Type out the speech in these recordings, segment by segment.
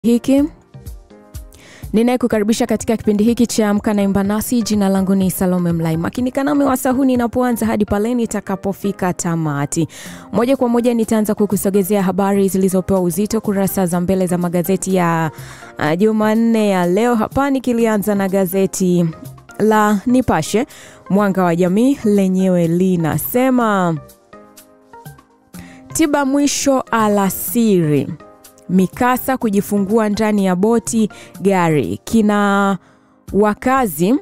hiki ninayekukaribisha katika kipindi hiki cha Amka na Imba Nasi. Jina langu ni Salome Mlai. Makinika nami wasahuni inapoanza hadi pale nitakapofika tamati. Moja kwa moja nitaanza kukusogezea habari zilizopewa uzito kurasa za mbele za magazeti ya uh, Jumanne ya leo hapa, nikilianza na gazeti la Nipashe Mwanga wa Jamii, lenyewe linasema tiba mwisho alasiri mikasa kujifungua ndani ya boti gari kina wakazi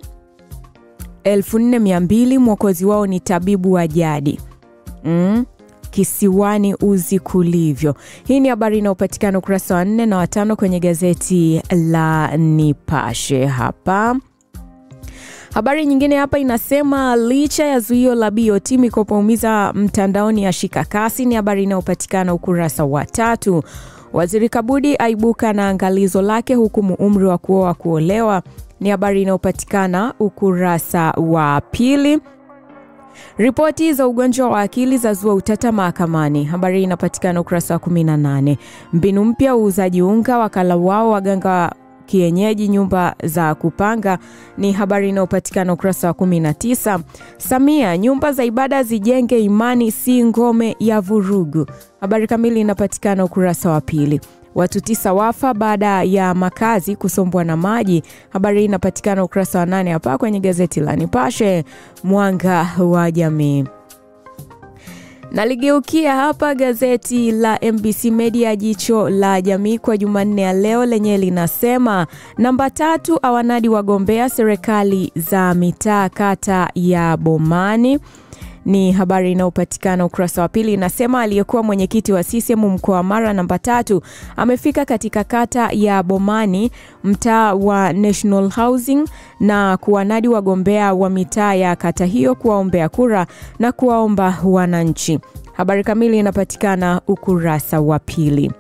4200 mwokozi wao ni tabibu wa jadi mm. kisiwani uzi kulivyo hii ni habari inayopatikana ukurasa wa nne na watano kwenye gazeti la nipashe hapa Habari nyingine hapa inasema licha ya zuio la BOT mikopo umiza mtandaoni ya shika kasi, ni habari inayopatikana ukurasa wa tatu. Waziri Kabudi aibuka na angalizo lake hukumu umri wa kuoa kuolewa, ni habari inayopatikana ukurasa wa pili. Ripoti za ugonjwa wa akili za zua utata mahakamani, habari inapatikana ukurasa wa 18. Mbinu mpya uuzaji unga, wakala wao waganga kienyeji nyumba za kupanga ni habari inayopatikana ukurasa wa 19. Samia, nyumba za ibada zijenge imani, si ngome ya vurugu. Habari kamili inapatikana ukurasa wa pili. Watu tisa wafa baada ya makazi kusombwa na maji. Habari hii inapatikana ukurasa wa nane hapa kwenye gazeti la Nipashe Mwanga wa Jamii. Naligeukia hapa gazeti la MBC Media jicho la jamii kwa Jumanne ya leo lenye linasema namba tatu awanadi wagombea serikali za mitaa kata ya Bomani ni habari inayopatikana ukurasa wa pili. Inasema aliyekuwa mwenyekiti wa CCM mkoa wa Mara namba tatu amefika katika kata ya Bomani, mtaa wa National Housing, na kuwanadi wagombea wa mitaa ya kata hiyo kuwaombea kura na kuwaomba wananchi. Habari kamili inapatikana ukurasa wa pili.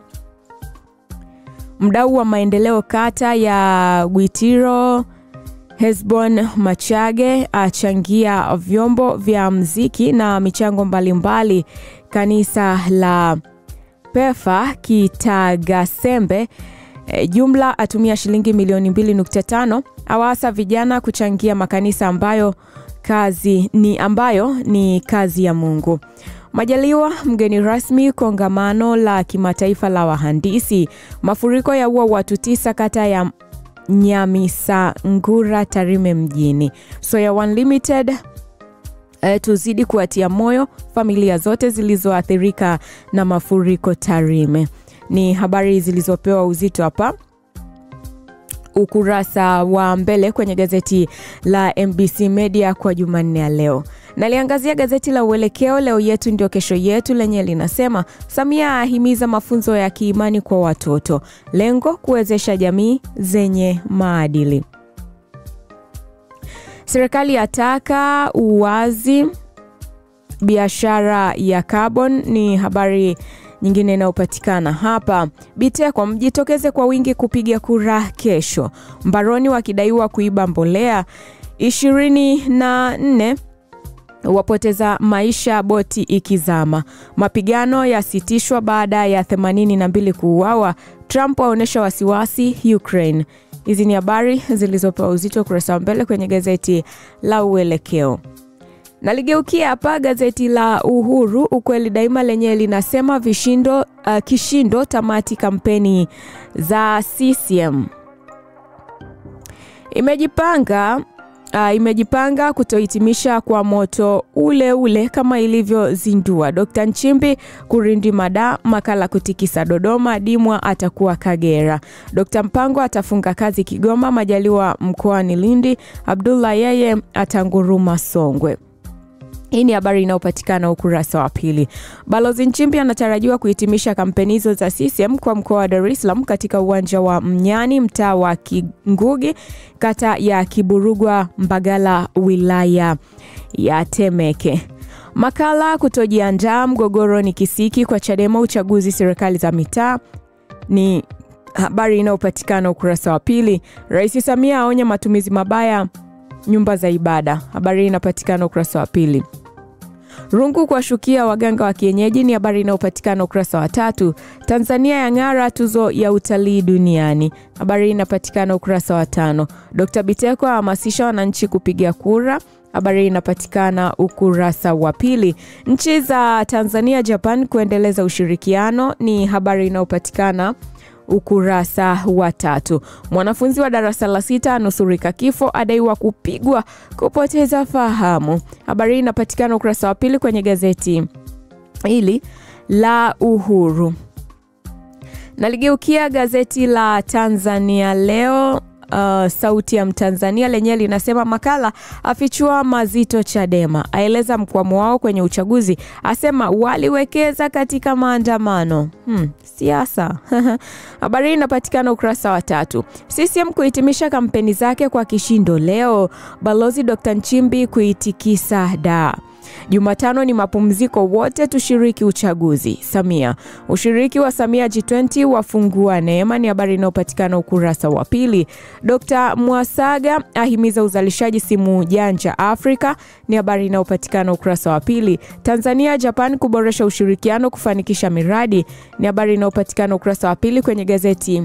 Mdau wa maendeleo kata ya Gwitiro Hesbon Machage achangia vyombo vya mziki na michango mbalimbali. Kanisa la Pefa Kitagasembe e, jumla atumia shilingi milioni 2.5 awaasa vijana kuchangia makanisa ambayo kazi ni ambayo ni kazi ya Mungu. Majaliwa mgeni rasmi kongamano la kimataifa la wahandisi. Mafuriko yaua watu tisa kata ya Nyamisangura Tarime mjini. Soya One Limited e, tuzidi kuwatia moyo familia zote zilizoathirika na mafuriko Tarime. Ni habari zilizopewa uzito hapa ukurasa wa mbele kwenye gazeti la MBC Media kwa Jumanne ya leo. Naliangazia gazeti la Uelekeo, leo yetu ndio kesho yetu, lenye linasema Samia ahimiza mafunzo ya kiimani kwa watoto, lengo kuwezesha jamii zenye maadili. Serikali yataka uwazi biashara ya carbon, ni habari nyingine inayopatikana hapa. Biteko mjitokeze kwa wingi kupiga kura kesho. Mbaroni wakidaiwa kuiba mbolea. ishirini na nne wapoteza maisha boti ikizama. Mapigano yasitishwa baada ya 82 kuuawa. Trump aonyesha wasiwasi Ukraine. Hizi ni habari zilizopewa uzito ukurasa wa mbele kwenye gazeti la Uelekeo. Naligeukia hapa gazeti la Uhuru ukweli daima lenye linasema vishindo, uh, kishindo tamati kampeni za CCM imejipanga uh, imejipanga kutohitimisha kwa moto ule ule kama ilivyozindua. Dkt Nchimbi kurindi mada makala kutikisa Dodoma, Dimwa atakuwa Kagera. Dkt Mpango atafunga kazi Kigoma, Majaliwa mkoani Lindi, Abdullah yeye atanguruma Songwe. Hii ni habari inayopatikana ukurasa wa pili. Balozi Nchimbi anatarajiwa kuhitimisha kampeni hizo za CCM kwa mkoa wa Dar es Salaam katika uwanja wa Mnyani, mtaa wa Kingugi, kata ya Kiburugwa, Mbagala, wilaya ya Temeke. Makala kutojiandaa mgogoro ni kisiki kwa Chadema uchaguzi serikali za mitaa ni habari inayopatikana ukurasa wa pili. Rais Samia aonya matumizi mabaya nyumba za ibada. Habari hii inapatikana ukurasa wa pili. Rungu kuwashukia waganga wa kienyeji ni habari inayopatikana ukurasa wa tatu. Tanzania yang'ara tuzo ya utalii duniani, habari inapatikana ukurasa wa tano. Dkt Biteko ahamasisha wananchi kupiga kura habari inapatikana ukurasa wa pili. Nchi za Tanzania, Japan kuendeleza ushirikiano ni habari inayopatikana ukurasa wa tatu. Mwanafunzi wa darasa la sita anusurika kifo, adaiwa kupigwa kupoteza fahamu. Habari inapatikana ukurasa wa pili kwenye gazeti hili la Uhuru. Naligeukia gazeti la Tanzania Leo. Uh, sauti ya Mtanzania lenyewe linasema makala afichua mazito Chadema, aeleza mkwamo wao kwenye uchaguzi, asema waliwekeza katika maandamano. Hmm, siasa habari hii inapatikana ukurasa wa tatu. CCM kuhitimisha kampeni zake kwa kishindo leo, balozi Dr. Nchimbi kuitikisa daa Jumatano ni mapumziko, wote tushiriki uchaguzi. Samia, ushiriki wa Samia G20 wafungua neema, ni habari inayopatikana ukurasa wa pili. Dr. Mwasaga ahimiza uzalishaji simu janja Afrika, ni habari inayopatikana ukurasa wa pili. Tanzania Japan kuboresha ushirikiano kufanikisha miradi, ni habari inayopatikana ukurasa wa pili kwenye gazeti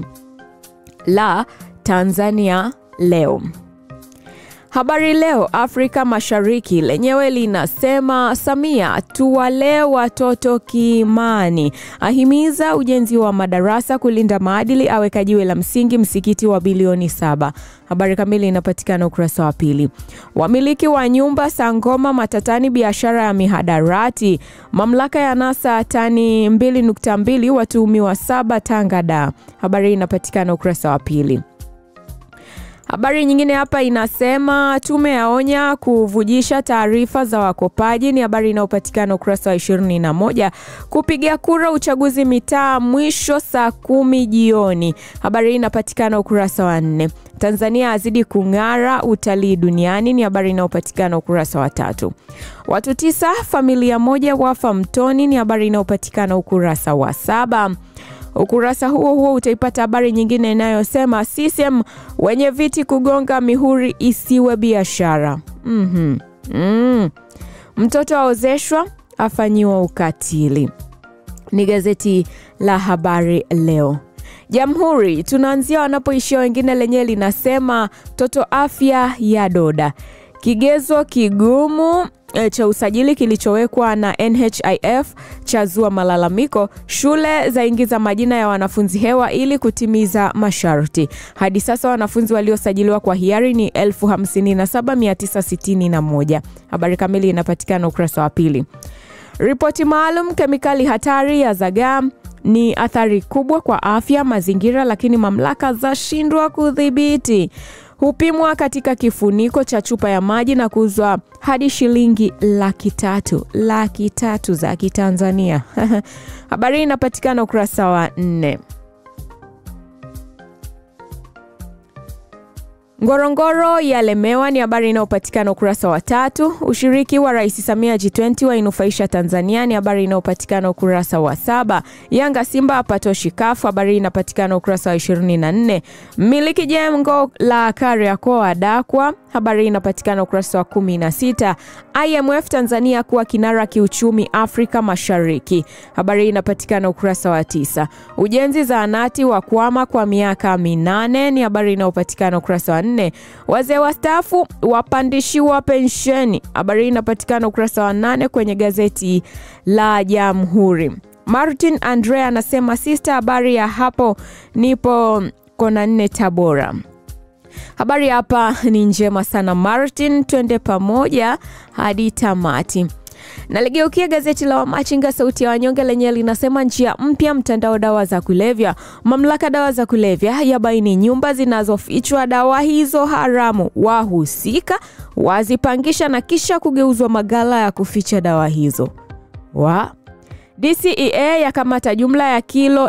la Tanzania Leo. Habari Leo Afrika Mashariki lenyewe linasema Samia tuwalee watoto kiimani, ahimiza ujenzi wa madarasa kulinda maadili, aweka jiwe la msingi msikiti wa bilioni saba. Habari kamili inapatikana ukurasa wa pili. Wamiliki wa nyumba Sangoma matatani, biashara ya mihadarati. Mamlaka ya nasa tani 2.2 watuhumiwa saba Tanga da. Habari inapatikana ukurasa wa pili. Habari nyingine hapa inasema tume yaonya kuvujisha taarifa za wakopaji, ni habari inayopatikana ukurasa wa 21. Kupiga kura uchaguzi mitaa mwisho saa kumi jioni, habari hii inapatikana ukurasa wa nne. Tanzania azidi kung'ara utalii duniani, ni habari inayopatikana ukurasa wa tatu. Watu tisa familia moja wafa mtoni, ni habari inayopatikana ukurasa wa saba. Ukurasa huo huo utaipata habari nyingine inayosema CCM wenye viti kugonga mihuri isiwe biashara. mm-hmm. mm. Mtoto aozeshwa afanyiwa ukatili. Ni gazeti la Habari Leo. Jamhuri tunaanzia wanapoishia wengine, lenyewe linasema toto afya ya doda kigezo kigumu cha usajili kilichowekwa na NHIF chazua malalamiko. Shule zaingiza majina ya wanafunzi hewa ili kutimiza masharti. Hadi sasa wanafunzi waliosajiliwa kwa hiari ni 57961. Habari kamili inapatikana ukurasa wa pili. Ripoti maalum kemikali hatari ya zagaa ni athari kubwa kwa afya, mazingira, lakini mamlaka zashindwa kudhibiti hupimwa katika kifuniko cha chupa ya maji na kuuzwa hadi shilingi laki tatu laki tatu za Kitanzania. Habari hii inapatikana ukurasa wa nne. Ngorongoro yalemewa ni habari inayopatikana ukurasa wa tatu. Ushiriki wa Rais Samia G20 wainufaisha Tanzania ni habari inayopatikana ukurasa wa saba. Yanga Simba apatoshi kafu, habari inapatikana ukurasa wa 24. Mmiliki jengo la Kariakoo adakwa, habari inapatikana ukurasa wa 16. IMF Tanzania kuwa kinara kiuchumi Afrika Mashariki, habari inapatikana ukurasa wa tisa. Ujenzi zahanati wa kwama kwa miaka minane ni habari inayopatikana ukurasa wa nne. Wazee wastaafu wapandishiwa pensheni, habari inapatikana ukurasa wa nane kwenye gazeti la Jamhuri. Martin Andrea anasema sista, habari ya hapo nipo kona nne Tabora. Habari hapa ni njema sana Martin, twende pamoja hadi tamati. Naligeukia gazeti la Wamachinga sauti ya wanyonge lenyewe linasema njia mpya mtandao dawa za kulevya. Mamlaka dawa za kulevya yabaini nyumba zinazofichwa dawa hizo haramu, wahusika wazipangisha na kisha kugeuzwa magala ya kuficha dawa hizo wa DCEA yakamata jumla ya kilo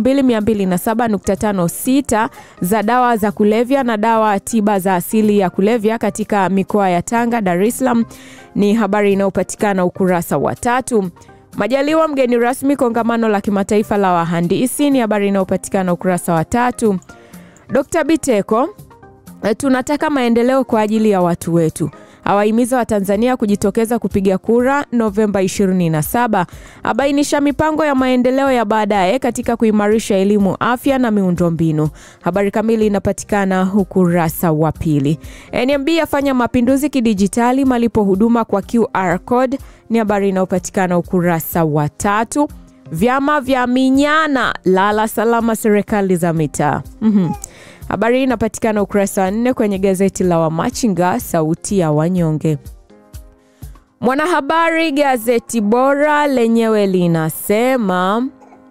2207.56 za dawa za kulevya na dawa tiba za asili ya kulevya katika mikoa ya Tanga, Dar es Salaam. Ni habari inayopatikana ukurasa wa tatu. Majaliwa mgeni rasmi kongamano la kimataifa la wahandisi, ni habari inayopatikana ukurasa wa tatu. Dr. Biteko, tunataka maendeleo kwa ajili ya watu wetu awahimiza Watanzania kujitokeza kupiga kura Novemba 27, abainisha mipango ya maendeleo ya baadaye katika kuimarisha elimu, afya na miundombinu. Habari kamili inapatikana ukurasa wa pili. NMB yafanya mapinduzi kidijitali malipo huduma kwa QR code ni habari inayopatikana ukurasa wa tatu. Vyama vya minyana lala salama serikali za mitaa. mm-hmm. Habari hii inapatikana ukurasa wa nne kwenye gazeti la Wamachinga sauti ya wanyonge. Mwanahabari gazeti bora lenyewe linasema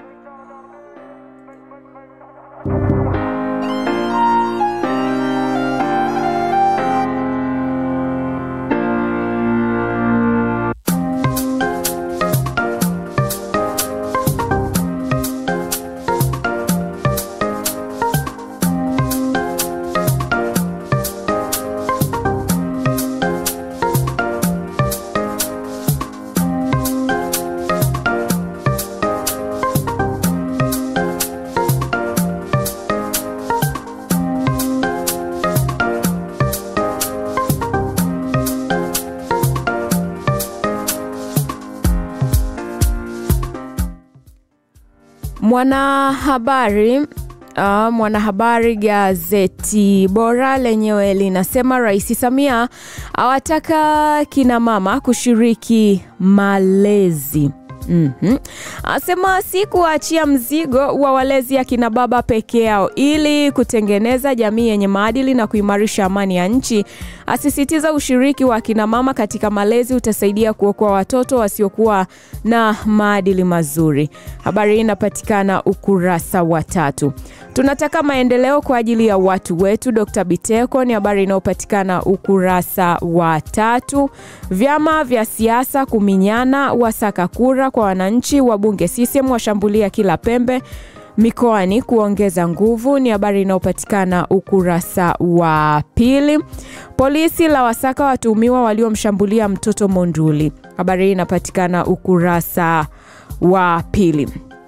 mwanahabari uh, mwanahabari gazeti bora lenyewe linasema Rais Samia awataka kina mama kushiriki malezi. Mm-hmm. Asema si kuachia mzigo wa walezi akina baba peke yao ili kutengeneza jamii yenye maadili na kuimarisha amani ya nchi. Asisitiza ushiriki wa akina mama katika malezi utasaidia kuokoa watoto wasiokuwa na maadili mazuri. Habari hii inapatikana ukurasa wa tatu. Tunataka maendeleo kwa ajili ya watu wetu. Dr. Biteko ni habari inayopatikana ukurasa wa tatu. Vyama vya siasa kuminyana, wasaka kura kwa wananchi. Wabunge CCM washambulia kila pembe mikoani kuongeza nguvu, ni habari inayopatikana ukurasa wa pili. Polisi la wasaka watuhumiwa waliomshambulia mtoto Monduli, habari hii inapatikana ukurasa wa pili.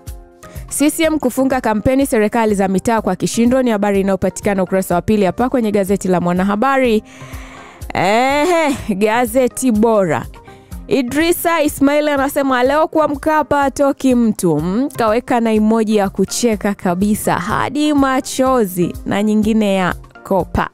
CCM kufunga kampeni serikali za mitaa kwa kishindo, ni habari inayopatikana ukurasa wa pili hapa kwenye gazeti la Mwanahabari. Ehe, gazeti bora Idrisa Ismail anasema leo kwa Mkapa atoki mtu mm, kaweka na imoji ya kucheka kabisa hadi machozi na nyingine ya kopa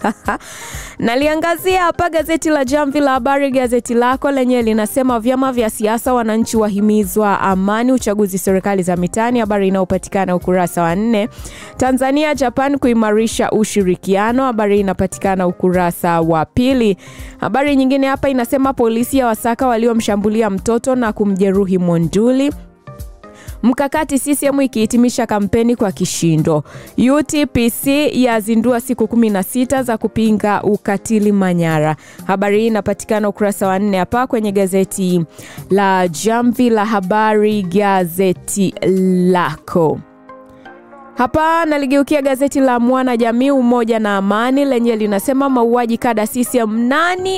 naliangazia hapa gazeti la Jamvi la Habari. Gazeti lako lenyewe linasema vyama vya siasa, wananchi wahimizwa amani, uchaguzi serikali za mitaani, habari inayopatikana ukurasa wa nne. Tanzania Japan kuimarisha ushirikiano, habari inapatikana ukurasa wa pili. Habari nyingine hapa inasema polisi ya wasaka waliomshambulia mtoto na kumjeruhi Monduli Mkakati CCM ikihitimisha kampeni kwa kishindo. UTPC yazindua siku 16 za kupinga ukatili Manyara. Habari hii inapatikana ukurasa wa nne hapa kwenye gazeti la Jamvi la Habari, gazeti lako. Hapa naligeukia gazeti la Mwana Jamii, Umoja na Amani, lenye linasema mauaji kada CCM, nani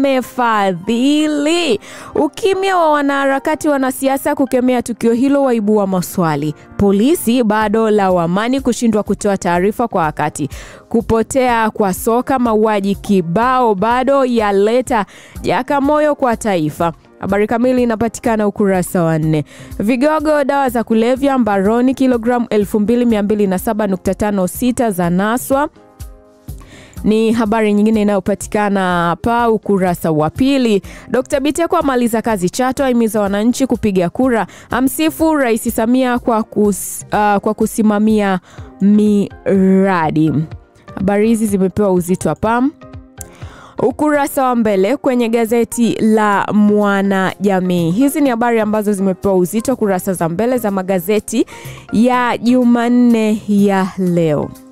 amefadhili? Ukimya wa wanaharakati wanasiasa kukemea tukio hilo waibua maswali. Polisi bado lawamani kushindwa kutoa taarifa kwa wakati. Kupotea kwa soka, mauaji kibao bado yaleta jakamoyo kwa taifa. Habari kamili inapatikana ukurasa wa nne. Vigogo dawa za kulevya mbaroni, kilogramu 2207.56 za naswa ni habari nyingine inayopatikana hapa ukurasa wa pili. Dkt. Biteko amaliza kazi Chato, ahimiza wananchi kupiga kura, amsifu Rais Samia kwa, kus, uh, kwa kusimamia miradi. Habari hizi zimepewa uzito hapa ukurasa wa mbele kwenye gazeti la Mwanajamii. Hizi ni habari ambazo zimepewa uzito kurasa za mbele za magazeti ya Jumanne ya leo.